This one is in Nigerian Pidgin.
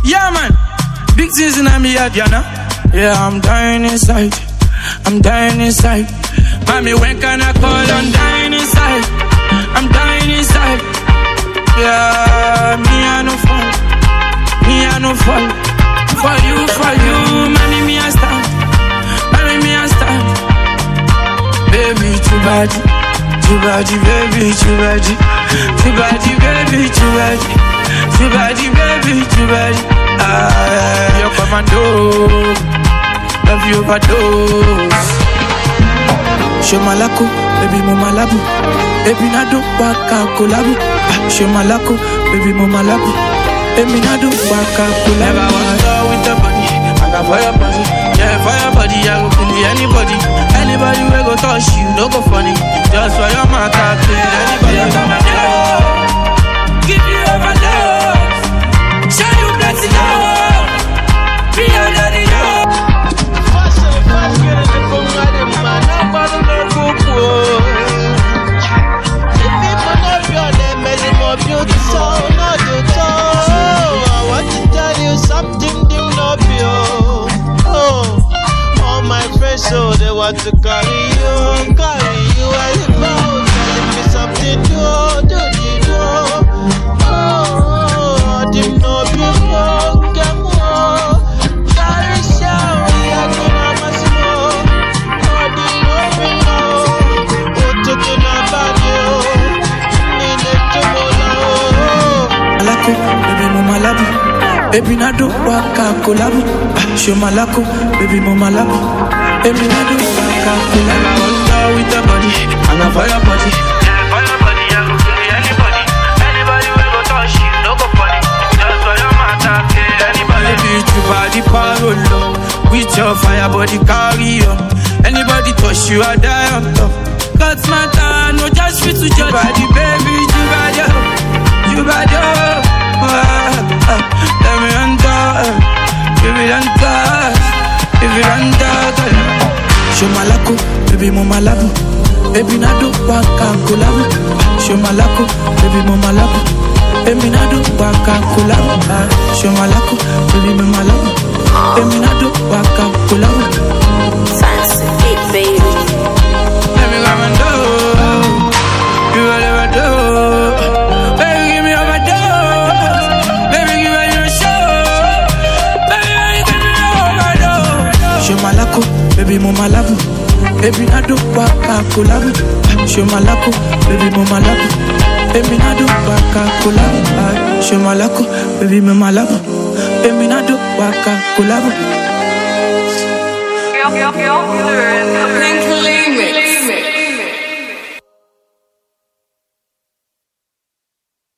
Yeah, man. Big things in me head, you know. Yeah, I'm dying inside. I'm dying inside. Mommy, when can I call? I'm dying inside. I'm dying inside. Yeah, me I no fall. Me I no fall. For you, for you, mommy, me I stand. Mommy, me I stand. Baby, too bad. Too bad, baby, too bad. Too bad, baby, too bad. Too bad, baby, too bad. Ah, you're commando. Love you overdose. Show malako, baby mo malabu. Baby na do waka kolabu. Ah, Show malako, baby mo malabu. Baby na do waka kolabu. Never was love with the body. I got fire body. Yeah, fire body. I go kill anybody. Anybody we go touch you, no go funny. Just for your matter, kill anybody. Give you overdose. Show you plenty love. Be under the yoke. So they want to carry you, carry you as a boat. Telling me something new, do you know? Oh, didn't know before, get more. Carry shower, I can have my smoke. Oh, didn't know before. Oh, took it up on you. Need it to go malako, baby mo malabu. Baby na do waka kolabu. Ah, Show malako, baby mo malabu. Baby na do waka kolabu. I want love with the body, and I fire body. Yeah, fire body, I go kill anybody. Anybody we go touch you, no go funny. Just for your matter, kill anybody. Baby, you body parolo. With your fire body carry on. Anybody touch you, I die on top. God's matter, no just fit to judge. You body, baby, you body, oh. you body. oh. Ah, ah, Let me enter, give it enter, give it enter. Show malako, baby mo malabu. Baby na do waka kolabu. Show malako, baby mo malabu. Baby na do waka kolabu. Ah, Show malako, baby mo malabu. Baby na do waka kolabu. Fancy it, baby. Let me come and do. You will never do. Baby, give me overdose. Baby, give me your show. Baby, give me overdose. Show malako, baby mo malabu. Baby na do waka kolabu. Show malako, baby mo malabu. Baby na do waka kolabu. Ah, Show malako, baby mo malabu. Baby na do waka kolabu. Pink Remix.